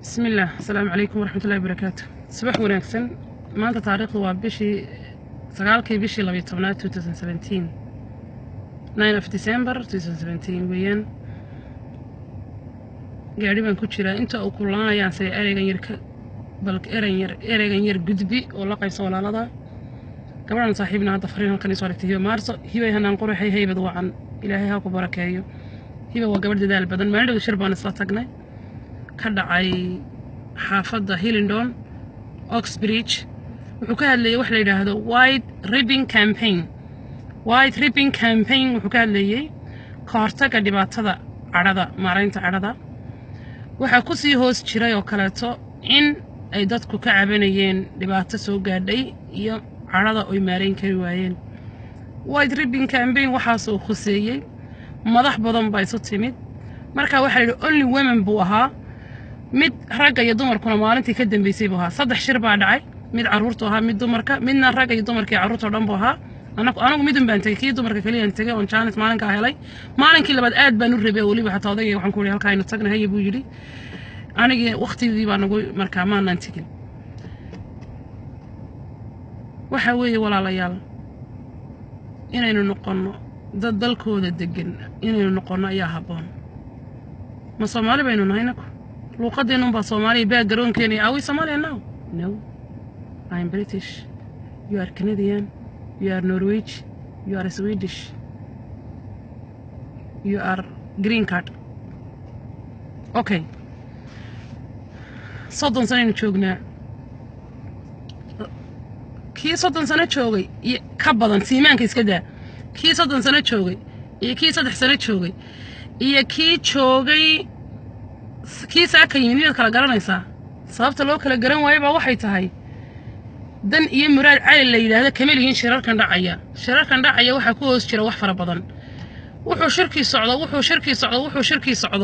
بسم الله السلام عليكم ورحمة الله وبركاته صباح wanaagsan maanta taariikhdu waa bishii sagaalkii bishii labiyo tobnaad 2017 9 of December 2017 weeyaan gaadhi baan ku jiraa inta uu kullanayaan say ereygan yar ka bal ereyn yar ereygan yar gudbi oo la qaybso walaalada gabadhan saaxiibna hadda fariin halkan isoo aragtay hiba maarso hibay hanaan quruxay haybad wacan ilaahay ha ku barakeeyo hiba waa gabadh dadaal badan maalin dhow shir baan isla tagnay ka dhacay xaafadda hillingdon oxbridge wuxuu ka hadlayay wax la yidhaahdo white ribbing campaign white ribbing campaign wuxuu ka hadlayay ka hortagga dhibaatada cadhada maaraynta cadhada waxaa ku sii hoos jiray oo kaleeto in ay dadku ka cabanayeen dhibaato soo gaadhay iyo cadhada oy maarayn kari waayeen white ribbing campaign waxaasuu khuseeyey madax badan baa isu timid marka waxaa la yidhi only women buu ahaa mid ragga iyo dumarkuna maalintii ka dambeysay buu ahaa saddex shir baa dhacay mid carruurtu ahaa mid dumarka midna ragga iyo dumarka iyo carruurta oo dhan buu ahaa anagu anagu midun baan tegey kii dumarka keliyaan tegey oon jaanis maalinkaa helay maalinkii labaad aad baan u rabay weliba xataa odayga waxaan ku yidhi halkaa aynu tagna haya buu yidhi anigii waktigii baa nagu markaa maanaan tegin waxa weeye walaalayaal inaynu noqonno dad dalkooda degan inaynu noqonno ayaa habboon ma soomaali baynu nahay naku luuqadeenunbaa soomaaliya baa garoonkeena are we Somalia now no I'm British you are Canadian you are Norwich you are Swedish you are green card okay soddon sanaynu joognaa kii soddon sano joogay iyo ka badan siimaanka iska daa kii soddon sano joogay iyo kii saddex sano joogay iyo kii joogay kii saaka yimid miyaad kala garanaysaa sababta loo kala garan waayo baa waxay tahay dan iyo muraad cali la yidhaahdo kama lihiin shirarkan dhacaya shirarkan dhacaya waxaa ku hoos jira wax fara badan wuxuu shirkii socdo wuxuu shirkii socdo wuxuu shirkii socdo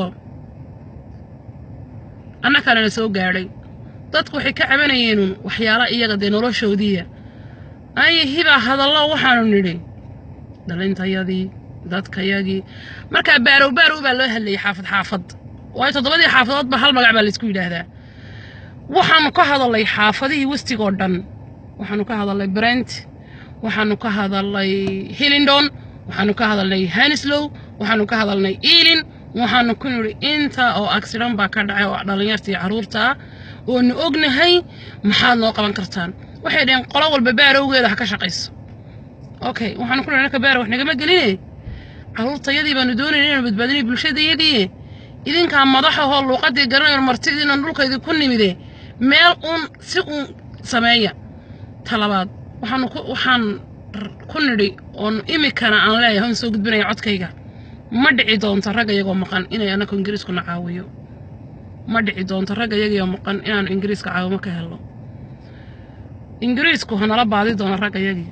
annakalena soo gaadhay dadku waxay ka cabanayeenun waxyaala iyaga dee noloshoodiiya ay hibaa hadallo waxaanu nidhi dhalintayadii dadkayagii markaa baarow baarow baa loo hadlayay xaafad xaafad waayo toddobadii xaafadoodba hal magac baa laysku yidhaahdaa waxaanu ka hadalnay xaafadihii westigoo dhan waxaanu ka hadalnay brent waxaanu ka hadalnay hillingdon waxaanu ka hadalnay hanislow waxaanu ka hadalnay ealin waxaanu ku nidhi inta oo accident baa ka dhacay oo dhallinyarta iyo carruurta ah oonu ognahay maxaad noo qaban kartaan waxay dhaheen qolo walba baarowgeeda ha ka shaqayso okay waxaanu ku nidhi anaka baara wax nagama geline carruurtayadii baanu doonayna inaanu badbaadinay bulshadayadii idinkaa madaxahoo luuqadii garanayo martidiinan dhulkaydii ku nimide meel uun si uun sameeya talabaad waxaanu ku waxaan ku nidhi oon imikana aan leeyahay oon soo gudbinaya codkayga ma dhici doonto ragga iyagoo maqan inay annaku ingiriiskuna caawiyo ma dhici doonto ragga iyagoo maqan inaanu ingiriiska caawimo ka helno ingiriisku hanala baadi doono ragga yagii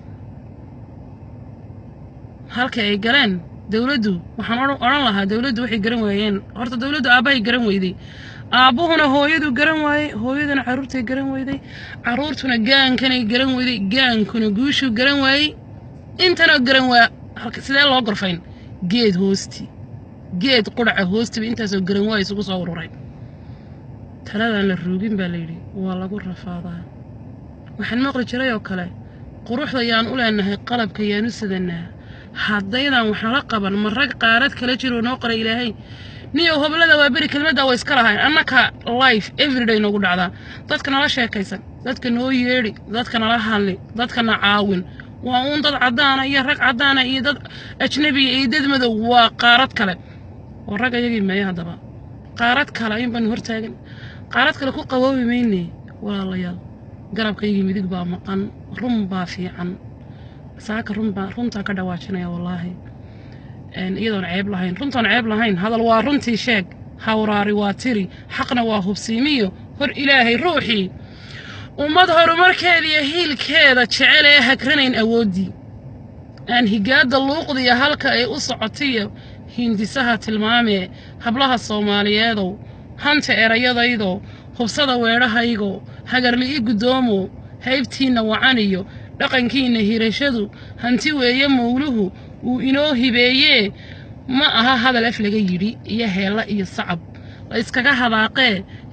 halkii ay galeen dowladdu waxaan odhan lahaa dowladdu waxay garan waayeen horta dowladdu aabbahay garan weyday aabbuhuna hooyadu garan waayey hooyaduna carruurtay garan weyday carruurtuna gaankanay garan weyday gaankuna guushuu garan waayey intanoo garan waa sidee loo gorfayn geed hoosti geed qudhaca hoostiba intaasoo garan waaya isugu soo ururay taladaan la ruugin baa layidhi waa lagu rafaadaa waxaan maqli jiray oo kale quruxda yaan u leenahay qalabka yaan u sidanaa haddaydan waxnala qaban ma rag qaarad kala jiroo noo qoray ilaahay niyo hoblada waa beri kelmadda way iska lahayn annaka life everyday noogu dhacdaa dadka nala sheekaysan dadka noo yeedhi dadka nala hadli dadkana caawin waa uun dad caddaana iyo rag caddaana iyo dad ajnabiya iyo dad madow waa qaarad kale oo rag ayagii meeya haddaba qaarad kale in baanu hortaagan qaarad kale ku qaboobi mayne walaalayaal garabkaygii midig baa maqan run baa fiican saaka runbaa runtaa ka dhawaajinaya wallaahi iyadoon ceeb lahayn runtaan ceeb lahayn hadal waa runtii sheeg hawraari waa tiri xaqna waa hubsiimiyo hor ilaahay ruuxii ummad horumarkeeda iyo hiilkeeda jecel ee hagranayn awooddii aan higaadda luuqdiya halka ay u socotiyo hindisaha tilmaamee hablaha soomaaliyeedow hanta erayadaydo hubsada weedhahaygo hagarli'i guddoomo haybtiinna wacaniyo dhaqankiinna hirashadu hanti weeye mawluhu uu inoo hibeeyee ma aha hadal af laga yidhi iyo heella iyo sacab la iskaga hadaaqee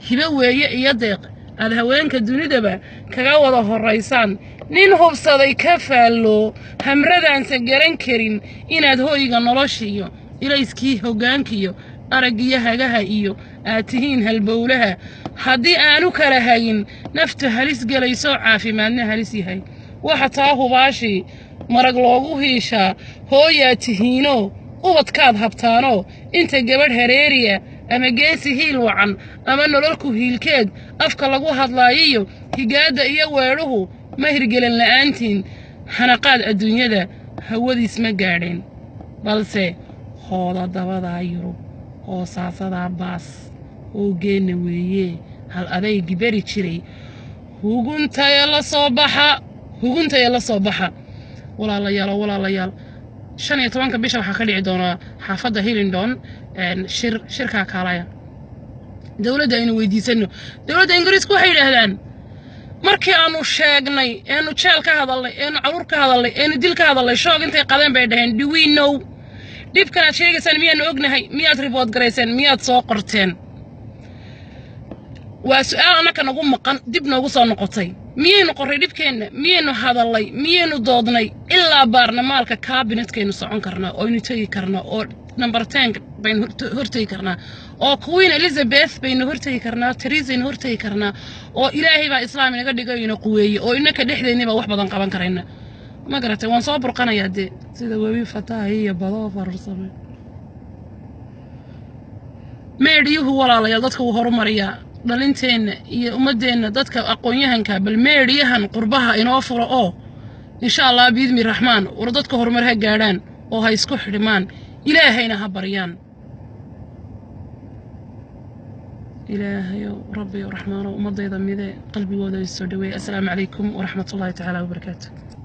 hibo weeye iyo deeq aad haweenka dunidaba kaga wada horraysaan nin hubsaday ka faallo hamradaansa garan karin inaad hoyga noloshiiyo ilayskii hoggaankiyo araggiyo hagaha iyo aad tihiin halbowlaha haddii aanu kala hayin naftu halis gelayso caafimaadna halis yahay waxa taa hubaashii marag loogu hiishaa hooyaad tihiinoo ubadkaad habtaanoo inta gabadh hareeriya ama geesi hiil wacan ama nololku hiilkeed afka lagu hadlaayiyo higaadda iyo weedhuhu ma hirgelan la'aantiin xanaqaad adduunyada hawadiis ma gaadheen balse hooda dabadaa yurub hoosaasadaa baas hoogeenna weeye hal adaygi beri jiray huguntaya la soo baxa huguntaya la soo baxa walaalayaalo walaalayaal shan iyo tobanka bisha waxaa ka dhici doonaa xaafadda hillingdon shir shirkaa kaalaya dowladda aynu weydiisanno dowladda ingiriisku waxay yidhaahdaan markii aanu sheegnay eenu jeel ka hadalnay eenu caruur ka hadalnay eenu dil ka hadalnay shoog intay qadeen bay dhaheen do we know dhibkan aad sheegaysaan miyaanu ognahay miyaad ribood garayseen miyaad soo qorteen waa su-aal annaka nagu maqan dib noogu soo noqotay miyaynu qorray dhibkeenna miyaynu hadallay miyaynu doodnay ilaa baarlamaalka kaabinetkaynu socon karnaa oo aynu tegi karnaa oo number ten baynu hortegi karnaa oo queen elizabeth baynu hortegi karnaa teresaynu hortegi karnaa oo ilaahay baa islaam inaga dhigayna quweeye oo innaka dhexdeennibaa wax badan qaban karayna ma garatay waan soo burqanayaa dee sida webi fataahi iyo badoo farursame meedhiyuhu walaalayaal dadka wuu horumariyaa dhalinteenna iyo ummaddeenna dadka aqoon-yahanka bal meedhiyahan qurbaha inoo furo oo insha allah biidmi raxmaan war dadka horumar ha gaadhaan oo ha isku xidhmaan ilaahayna ha baryaan ilaahayow rabbiyo raxmaano ummaddayda mide qalbigooda isoo dhaweey assalaamu calaykum waraxmatullaahi tacaala wabarakaatu